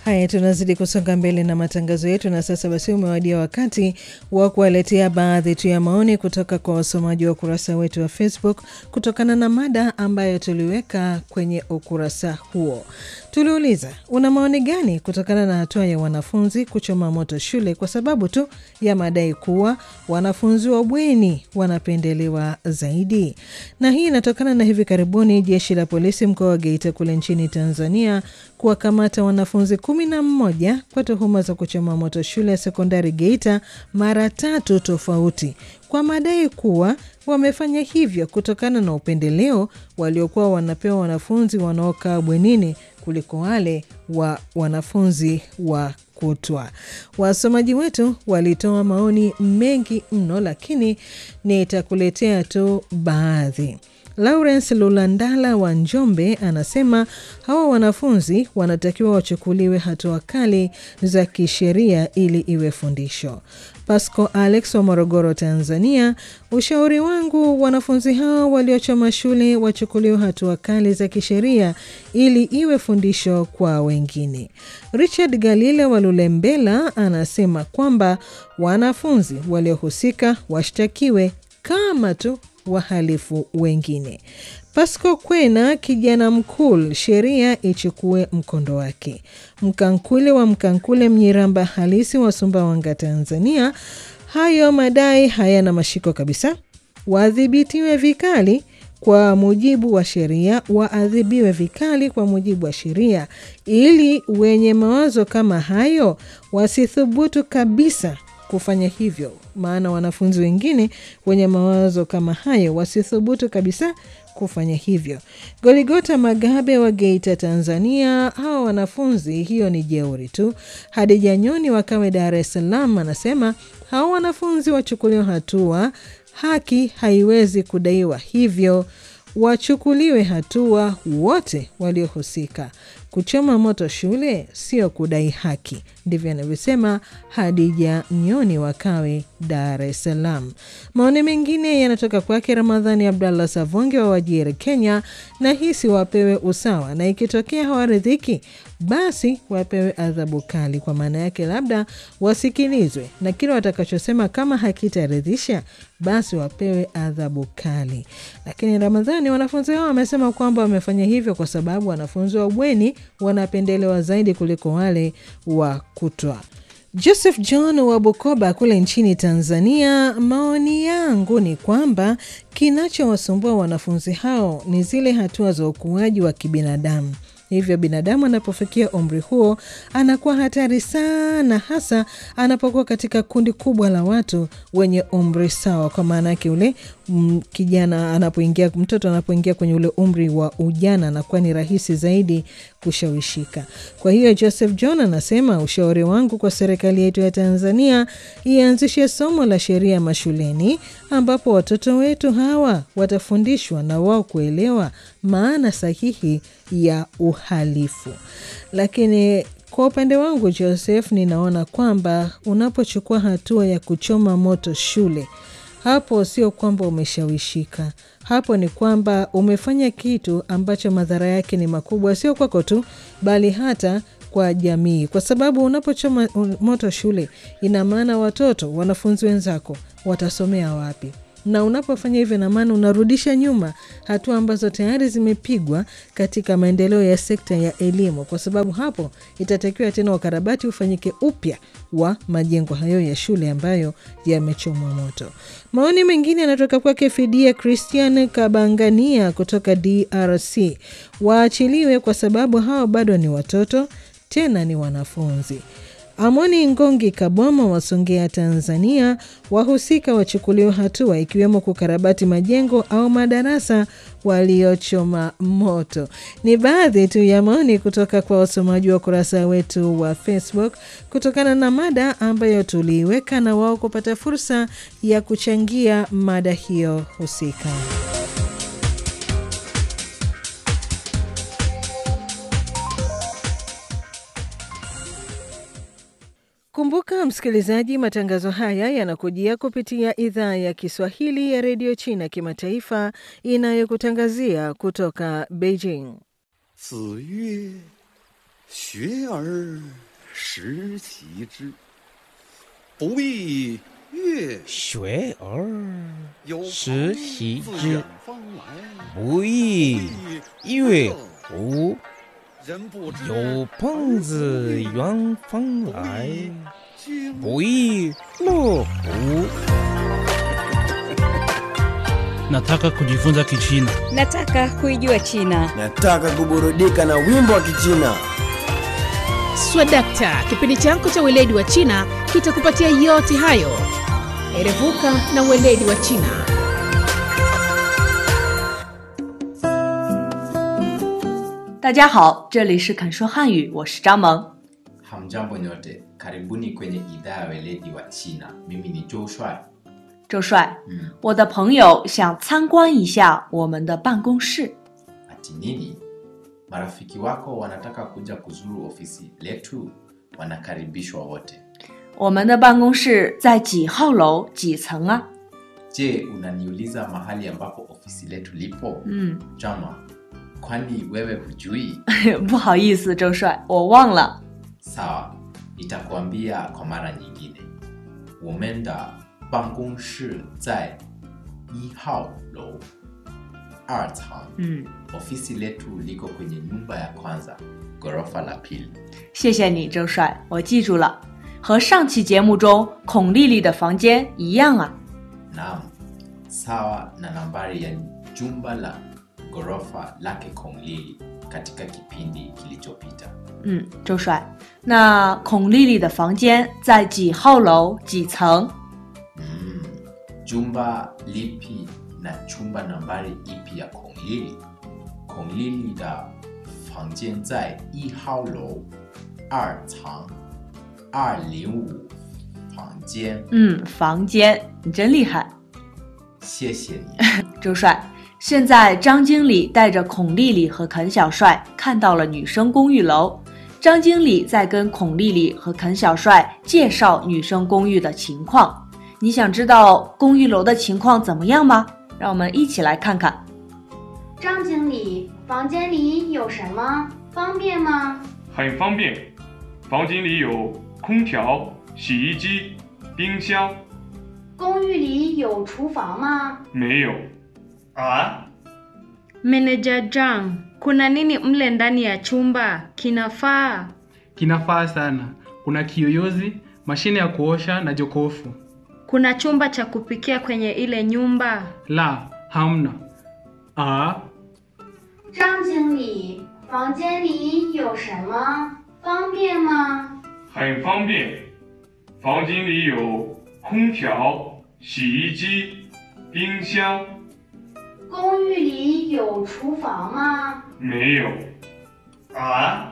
Haya, tunazidi kusonga mbele na matangazo yetu, na sasa basi umewadia wakati wa kuwaletea baadhi tu ya maoni kutoka kwa wasomaji wa ukurasa wetu wa Facebook kutokana na mada ambayo tuliweka kwenye ukurasa huo. Tuliuliza, una maoni gani kutokana na hatua ya wanafunzi kuchoma moto shule kwa sababu tu ya madai kuwa wanafunzi wa bweni wanapendelewa zaidi? Na hii inatokana na hivi karibuni jeshi la polisi mkoa wa Geita kule nchini Tanzania kuwakamata wanafunzi kumi na mmoja kwa tuhuma za kuchoma moto shule ya sekondari Geita mara tatu tofauti kwa madai kuwa wamefanya hivyo kutokana na upendeleo waliokuwa wanapewa wanafunzi wanaokaa bwenini kuliko wale wa wanafunzi wa kutwa. Wasomaji wetu walitoa maoni mengi mno, lakini nitakuletea tu baadhi. Lawrence Lulandala wa Njombe anasema hawa wanafunzi wanatakiwa wachukuliwe hatua kali za kisheria ili iwe fundisho. Pasco Alex wa Morogoro, Tanzania, ushauri wangu wanafunzi hao waliochoma shule wachukuliwe hatua kali za kisheria ili iwe fundisho kwa wengine. Richard Galile wa Lulembela anasema kwamba wanafunzi waliohusika washtakiwe kama tu wahalifu wengine. Pasco Kwena, kijana mkul, sheria ichukue mkondo wake. Mkankule wa Mkankule, Mnyiramba halisi wa Sumbawanga, Tanzania, hayo madai hayana mashiko kabisa, waadhibitiwe vikali kwa mujibu wa sheria, waadhibiwe vikali kwa mujibu wa sheria, ili wenye mawazo kama hayo wasithubutu kabisa kufanya hivyo, maana wanafunzi wengine wenye mawazo kama hayo wasithubutu kabisa kufanya hivyo. Goligota Magabe wa Geita, Tanzania, hawa wanafunzi, hiyo ni jeuri tu. Hadija Nyoni wakawe Dar es Salaam anasema hawa wanafunzi wachukuliwa hatua, haki haiwezi kudaiwa hivyo, wachukuliwe hatua wote waliohusika. Kuchoma moto shule sio kudai haki, ndivyo anavyosema Hadija Nyoni wakawe Dar es Salaam. Maoni mengine yanatoka kwake Ramadhani Abdallah Savonge wa Wajiri, Kenya, na hisi wapewe usawa, na ikitokea hawaridhiki basi wapewe adhabu kali. Kwa maana yake, labda wasikilizwe na kile watakachosema, kama hakitaridhisha basi wapewe adhabu kali. Lakini Ramadhani, wanafunzi hao wamesema kwamba wamefanya hivyo kwa sababu wanafunzi wa bweni wanapendelewa zaidi kuliko wale wa kutwa. Joseph John wa Bukoba kule nchini Tanzania, maoni yangu ni kwamba kinachowasumbua wanafunzi hao ni zile hatua za ukuaji wa kibinadamu. Hivyo binadamu anapofikia umri huo anakuwa hatari sana, hasa anapokuwa katika kundi kubwa la watu wenye umri sawa. Kwa maana yake ule m, kijana anapoingia, mtoto anapoingia kwenye ule umri wa ujana, anakuwa ni rahisi zaidi kushawishika. Kwa hiyo Joseph John anasema ushauri wangu kwa serikali yetu ya Tanzania ianzishe somo la sheria mashuleni, ambapo watoto wetu hawa watafundishwa na wao kuelewa maana sahihi ya uhalifu. Lakini kwa upande wangu Joseph, ninaona kwamba unapochukua hatua ya kuchoma moto shule, hapo sio kwamba umeshawishika, hapo ni kwamba umefanya kitu ambacho madhara yake ni makubwa, sio kwako tu, bali hata kwa jamii, kwa sababu unapochoma moto shule, ina maana watoto, wanafunzi wenzako watasomea wapi? na unapofanya hivyo na maana unarudisha nyuma hatua ambazo tayari zimepigwa katika maendeleo ya sekta ya elimu, kwa sababu hapo itatakiwa tena ukarabati ufanyike upya wa majengo hayo ya shule ambayo yamechomwa moto. Maoni mengine yanatoka kwake Fidia Christian Kabangania kutoka DRC, waachiliwe kwa sababu hao bado ni watoto, tena ni wanafunzi. Amoni Ngongi Kaboma wa Songea, Tanzania, wahusika wachukuliwa hatua ikiwemo kukarabati majengo au madarasa waliochoma moto. Ni baadhi tu ya maoni kutoka kwa wasomaji wa ukurasa wetu wa Facebook kutokana na mada ambayo tuliiweka na wao kupata fursa ya kuchangia mada hiyo husika. Kumbuka msikilizaji, matangazo haya yanakujia kupitia idhaa ya Kiswahili ya redio China kimataifa inayokutangazia kutoka Beijing. 子曰：“ 学而时习之，不亦乐学而有时朋习自之远方来， 不亦乐乎？ 人不知有朋自远方来， 君不亦乐乎？ Nataka kujifunza Kichina. Nataka kuijua China. Nataka kuburudika na wimbo wa Kichina. Swadakta, kipindi chako cha weledi wa China kitakupatia yote hayo. Erevuka na weledi wa China. Dajiahao，这里是肯说汉语，我是张萌。 Hamjambo nyote, karibuni kwenye idhaa ya weledi wa China. Mimi ni Joe Shuai. 周帅， Mm. 我的朋友想参观一下我们的办公室。 Ati nini? Marafiki wako wanataka kuja kuzuru ofisi letu, wanakaribishwa wote. 我们的办公室在几号楼几层啊？ Je, unaniuliza mahali ambapo ofisi letu lipo? 嗯， Jama, kwani wewe hujui? 不好意思，周帅，我忘了。 Sawa, nitakuambia kwa mara nyingine. Womenda bangonshi zai i hao lou er cang. 嗯， Ofisi letu liko kwenye nyumba ya kwanza, ghorofa la pili. 谢谢你，周帅，我记住了。和上期节目中孔丽丽的房间一样啊。 Naam, sawa na nambari ya jumba la ghorofa lake Konglili katika kipindi kilichopita. 嗯，周帅，那孔丽丽的房间在几号楼几层？ Mm, jumba lipi na chumba nambari ipi ya Konglili? Konglili da 房间在一号楼二层二零五房间。 嗯，房间，你真厉害。 谢谢你。 周帅，现在张经理带着孔丽丽和肯小帅看到了女生公寓楼。张经理在跟孔丽丽和肯小帅介绍女生公寓的情况。你想知道公寓楼的情况怎么样吗？让我们一起来看看。 张经理，房间里有什么？方便吗？ 很方便，房间里有空调、洗衣机、冰箱， 公寓里有厨房吗？ 没有。啊？ Meneja Jang, kuna nini mle ndani ya chumba? Kinafaa? Kinafaa sana. Kuna kiyoyozi, mashine ya kuosha na jokofu. Kuna chumba cha kupikia kwenye ile nyumba? La, hamna. Ah, 张经理，房间里有什么？方便吗？ 很方便，房间里有空调、洗衣机、冰箱， 公寓里有厨房吗？ 没有。啊？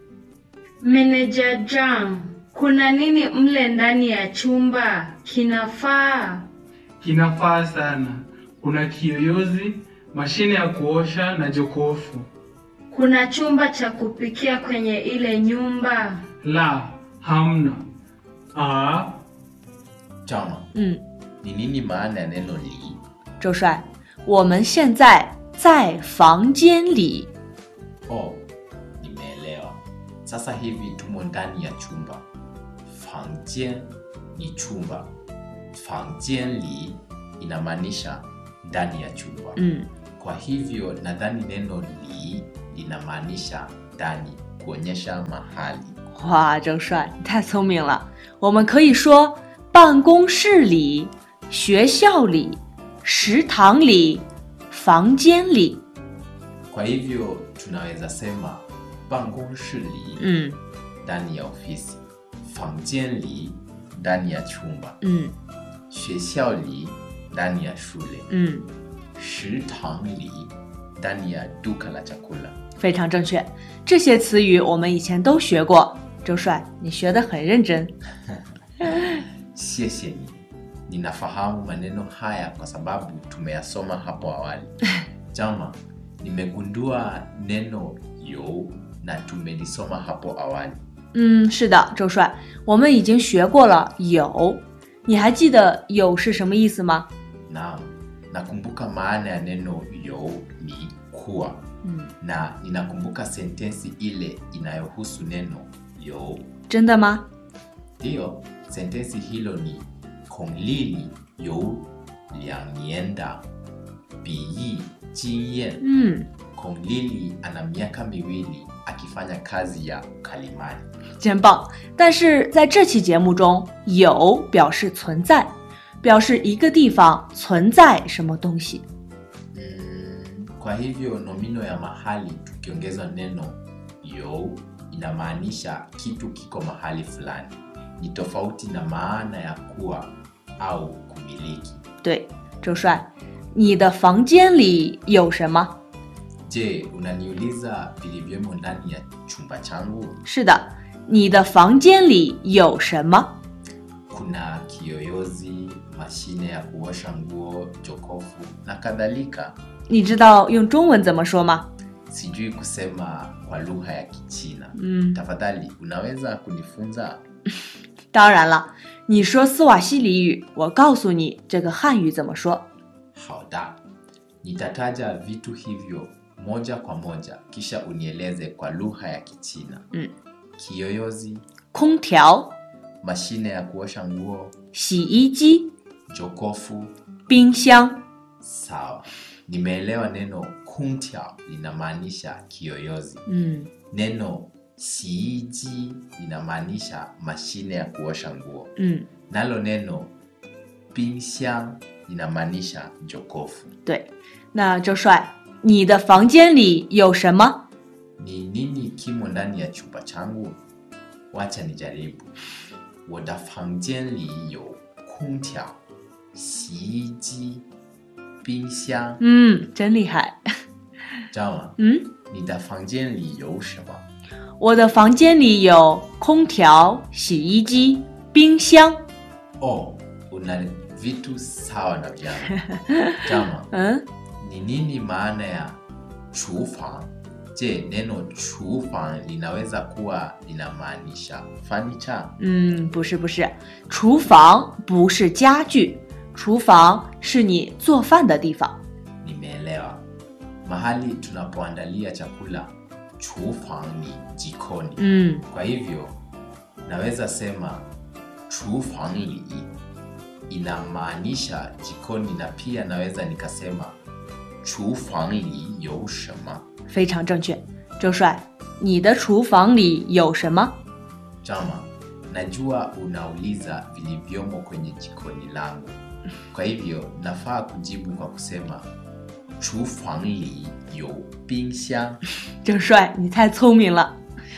Meneja Jang, kuna nini mle ndani ya chumba? Kinafaa? kinafaa sana. Kuna kiyoyozi, mashine ya kuosha na jokofu. Kuna chumba cha kupikia kwenye ile nyumba? La, hamna. Ah, Jama, 嗯， ni nini maana ya neno li? 周帅，我们现在在房间里。 Oh, nimeelewa. Sasa hivi tumo ndani ya chumba. Fangjian ni chumba. Fangjian li inamaanisha ndani ya chumba. 嗯， Kwa hivyo nadhani neno li linamaanisha ndani, kuonyesha mahali. 哇，周帅，你太聪明了。我们可以说办公室里、学校里、食堂里、房间里。 Kwa hivyo tunaweza sema bangonshi li 嗯 ndani ya ofisi, fangjian li ndani ya chumba, 嗯学校里 ndani ya shule, 嗯， 食堂里 ndani ya duka la chakula. 非常正确。这些词语我们以前都学过。周帅，你学得很认真。 Siese ni ninafahamu maneno haya kwa sababu tumeyasoma hapo awali. Jama, nimegundua neno yo na tumelisoma hapo awali. 嗯，是的，周帅，我们已经学过了有。你还记得有是什么意思吗？ Naam, nakumbuka maana ya neno yo ni kuwa. 嗯， na ninakumbuka sentensi ile inayohusu neno yo 真的吗？ ndiyo sentensi hilo ni kong lili yo liang nian da biyi jinyen 嗯， kong lili ana miaka miwili akifanya kazi ya ukalimani 真棒！但是在这期节目中，有表示存在，表示一个地方存在什么东西。 Mm, kwa hivyo nomino ya mahali tukiongeza neno yo inamaanisha kitu kiko mahali fulani ni tofauti na maana ya kuwa au kumiliki 对，周帅，你的房间里有什么？ je unaniuliza vilivyomo ndani ya chumba changu 是的，你的房间里有什么？ kuna kiyoyozi mashine ya kuosha nguo jokofu na kadhalika 你知道用中文怎么说吗？ sijui kusema kwa lugha ya kichina 嗯， tafadhali unaweza kunifunza 当然了，你说斯瓦西里语，我告诉你这个汉语怎么说。 好的 nitataja vitu hivyo moja kwa moja kisha unieleze kwa lugha ya kichina 嗯， kiyoyozi 空调、 mashine ya kuosha nguo 洗衣机、 jokofu 冰箱。 sawa nimeelewa neno kuntia linamaanisha kiyoyozi 嗯， neno siiji linamaanisha mashine ya kuosha nguo 嗯， nalo neno冰箱 linamaanisha jokofu 对。那周帅，你的房间里有什么？ ni nini kimo ndani ya chumba changu wacha nijaribu 我的房间里有空调洗衣机冰箱嗯，真厉害。 知道吗嗯， 你的房间里有什么我的房间里有空调、洗衣机、冰箱。 oh una vitu sawa na vyangu jama 嗯， ni nini maana ya chufang je neno chufang linaweza kuwa linamaanisha fanicha 嗯，不是不是，厨房不是家具，厨房是你做饭的地方。 nimeelewa mahali tunapoandalia chakula chufang ni jikoni 嗯， kwa hivyo naweza sema chufang li inamaanisha jikoni na pia naweza nikasema chufang li you shema 非常正确。周帅，你的厨房里有什么？ Chama, najua unauliza vilivyomo kwenye jikoni langu. Kwa hivyo nafaa kujibu kwa kusema chufang li you冰箱. 周帅，你太聪明了。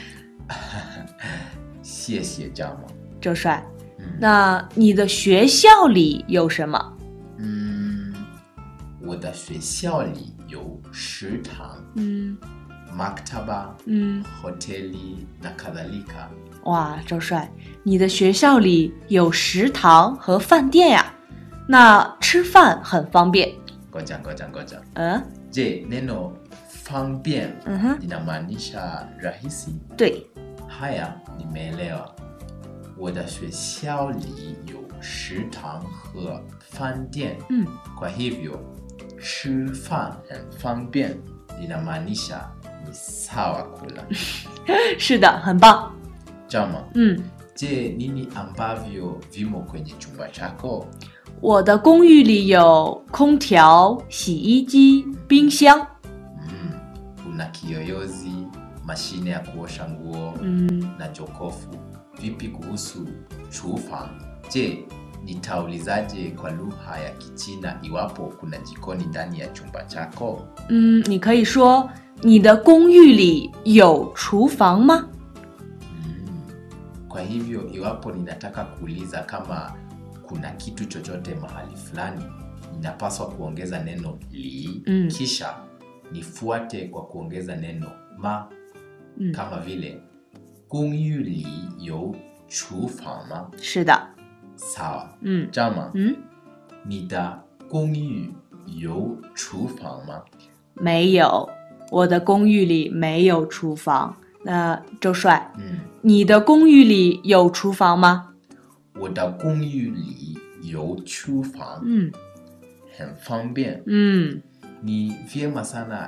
谢谢 Jama. 周帅，那你的学校里有什么？ Mm, 我的学校里有食堂、 嗯 maktaba, 嗯， hoteli na kadhalika. 哇，周帅，你的学校里有食堂和饭店呀？那吃饭很方便。 Ngoja ngoja ngoja. 嗯， Je, neno 方便嗯哼， linamaanisha rahisi? 对， Haya, nimeelewa. 我的学校里有食堂和饭店。 嗯， Kwa hivyo 吃饭很方便 linamaanisha ni sawa kula. 是的，很棒。 Jama, 嗯， je, nini ambavyo vimo kwenye chumba chako? 我的公寓里有空调、洗衣机、冰箱。 Mm, kuna kiyoyozi, mashine ya kuosha nguo 嗯， na jokofu. Vipi kuhusu chufang? Je, nitaulizaje kwa lugha ya Kichina iwapo kuna jikoni ndani ya chumba chako? 嗯，你可以说你的公寓里有厨房吗？ Mm. Kwa hivyo iwapo ninataka kuuliza kama kuna kitu chochote mahali fulani, ninapaswa kuongeza neno li Mm. kisha nifuate kwa kuongeza neno ma 嗯， kama vile 公寓里有厨房吗？ 是的。 Sawa. 嗯 Jama, 嗯， 你的公寓有厨房吗？ 没有，我的公寓里没有厨房。那周帅， 嗯， 你的公寓里有厨房吗？ 我的公寓里有厨房， 嗯很方便。 嗯 Ni vyema sana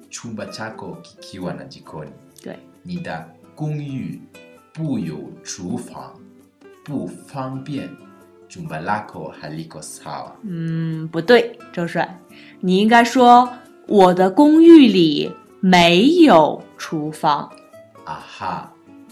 chumba chako kikiwa na jikoni 对， 你的公寓不有厨房，不方便。jumba lako haliko sawa. 嗯，不对，周帅，你应该说我的公寓里没有厨房。 Aha,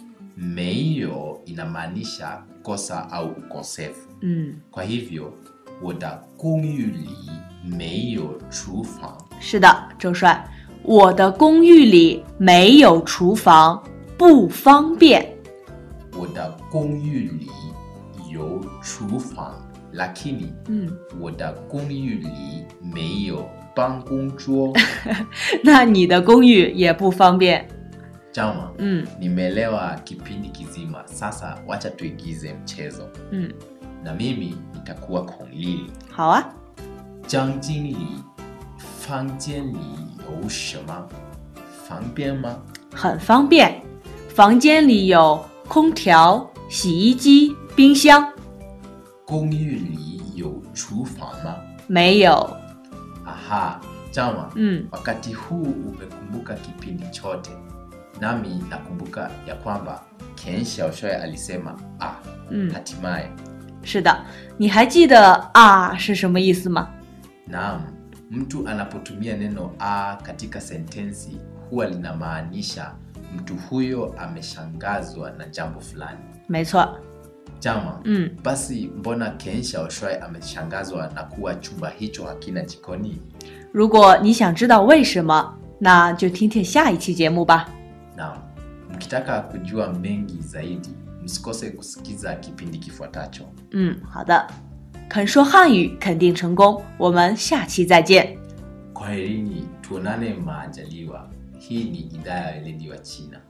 meio inamaanisha kosa au ukosefu. 嗯， Kwa hivyo, 我的公寓里没有厨房。 是的，周帅，我的公寓里没有厨房，不方便。 我的公寓里有厨房，lakini 嗯， 我的公寓里没有办公桌。 那你的公寓也不方便。 Jama, 嗯 nimeelewa kipindi kizima. Sasa wacha tuigize mchezo, 嗯， na mimi nitakuwa Kong Lili. 好啊。 张经理，房间里有什么？方便吗？ 很方便，房间里有空调、洗衣机、冰箱。 公寓里有厨房吗？ 没有。 Aha, Jama, 嗯 wakati huu umekumbuka kipindi chote, nami nakumbuka ya kwamba Ken Xiaoshui alisema ah, 嗯， hatimaye. 是的，你还记得啊是什么意思吗？ Naam, mtu anapotumia neno a katika sentensi huwa linamaanisha mtu huyo ameshangazwa na jambo fulani. 没错。 Jama, 嗯， basi mbona Ken Xiaoshui ameshangazwa na kuwa chumba hicho hakina jikoni? 如果你想知道为什么，那就听听下一期节目吧。 Naam, mkitaka kujua mengi zaidi, msikose kusikiza kipindi kifuatacho. 嗯，好的。肯说汉语肯定成功，我们下期再见。 Kwaherini, tuonane maajaliwa. Hii ni idhaa ya weledi wa China.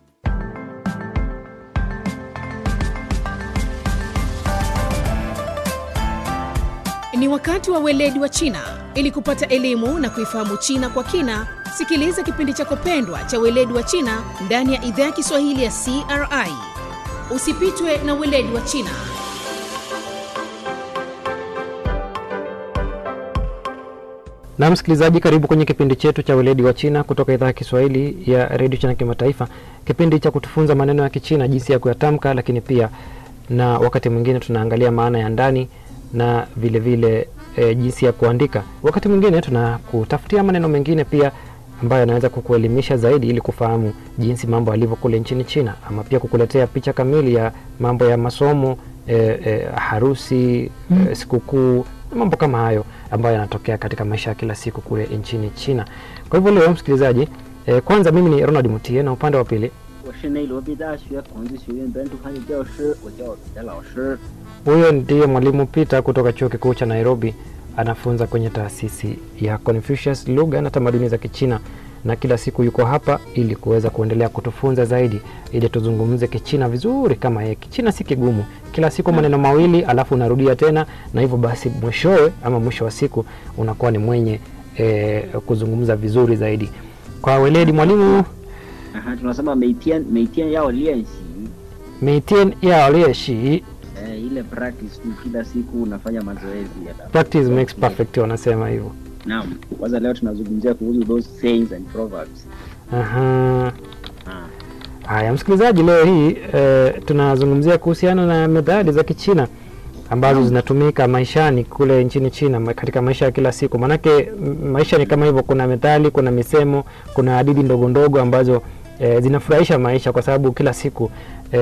Ni wakati wa weledi wa China. Ili kupata elimu na kuifahamu China kwa kina, sikiliza kipindi chako pendwa cha weledi wa China ndani ya idhaa ya Kiswahili ya CRI. Usipitwe na weledi wa China. Na msikilizaji, karibu kwenye kipindi chetu cha weledi wa China kutoka idhaa ya Kiswahili ya redio China Kimataifa, kipindi cha kutufunza maneno ya Kichina, jinsi ya kuyatamka, lakini pia na wakati mwingine tunaangalia maana ya ndani na vile vile e, jinsi ya kuandika. Wakati mwingine tunakutafutia maneno mengine pia ambayo yanaweza kukuelimisha zaidi ili kufahamu jinsi mambo yalivyo kule nchini China, ama pia kukuletea picha kamili ya mambo ya masomo e, e, harusi e, sikukuu na mambo kama hayo ambayo yanatokea katika maisha ya kila siku kule nchini China. Kwa hivyo leo msikilizaji, e, kwanza mimi ni Ronald Mutie na upande wa pili 我是内罗毕大学孔子学院本土汉语教师，我叫别老师。 huyo ndiye mwalimu Peter kutoka chuo kikuu cha Nairobi, anafunza kwenye taasisi ya Confucius lugha na tamaduni za Kichina, na kila siku yuko hapa ili kuweza kuendelea kutufunza zaidi, ili tuzungumze Kichina vizuri kama yeye. Kichina si kigumu, kila siku maneno mawili alafu unarudia tena, na hivyo basi mwishowe ama mwisho wa siku unakuwa ni mwenye e, kuzungumza vizuri zaidi. Kwa weledi mwalimu 啊，tunasema 每天每天要练习， meitien yao lieshi eh, ile practice tu, kila siku unafanya mazoezi ya practice makes perfect, wanasema hivyo. Naam, kwanza leo tunazungumzia kuhusu those sayings and proverbs. Aha. Ah. Haya, msikilizaji, leo hii e, tunazungumzia kuhusiana na methali za Kichina ambazo zinatumika maishani kule nchini China ma- katika maisha ya kila siku. Maanake m- maisha ni kama hivyo, kuna methali, kuna misemo, kuna hadithi ndogo ndogo ambazo e, zinafurahisha maisha kwa sababu kila siku